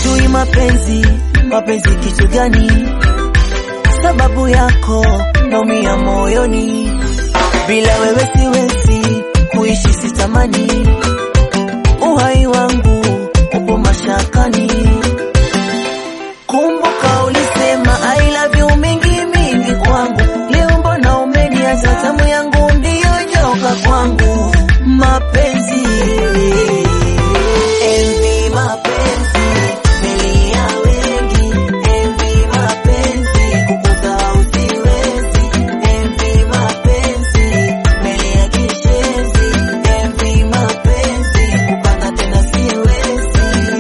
sijui mapenzi, mapenzi kitu gani? Sababu yako naumia moyoni, bila wewe siwezi kuishi, sitamani uhai wangu upo mashakani. Kumbuka ulisema I love you mingi mingi kwangu, leo mbona umeniacha? Tamu yangu ndiyo joka kwangu, mapenzi envi, mapenzi melia wengi, envi mapenzi kukusahau siwezi, envi mapenzi melia kishenzi, envi mapenzi kupanga tena siwezi.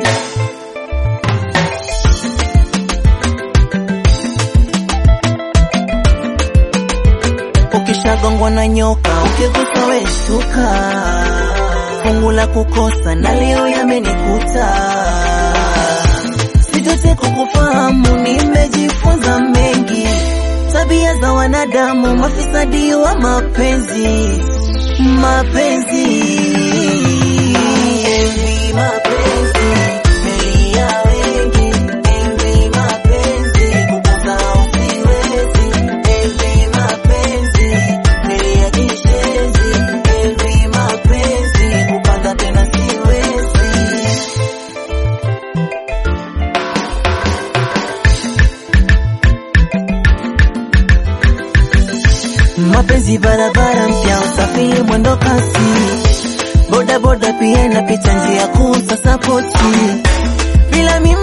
Ukishagongwa na nyoka ukigusa weshtuka, fungu la kukosa na leo yamenikuta. Sitote kukufahamu, nimejifunza mengi, tabia za wanadamu, mafisadi wa mapenzi, mapenzi Envy, mapenzi melia wengi, envy mapenzi kukusahau siwezi, envy mapenzi melia kishenzi, envy mapenzi kupanga tena siwezi. Mapenzi barabara mpya, usafiri mwendo kasi, boda boda pia inapita njia kuu, sasa poti bila mimi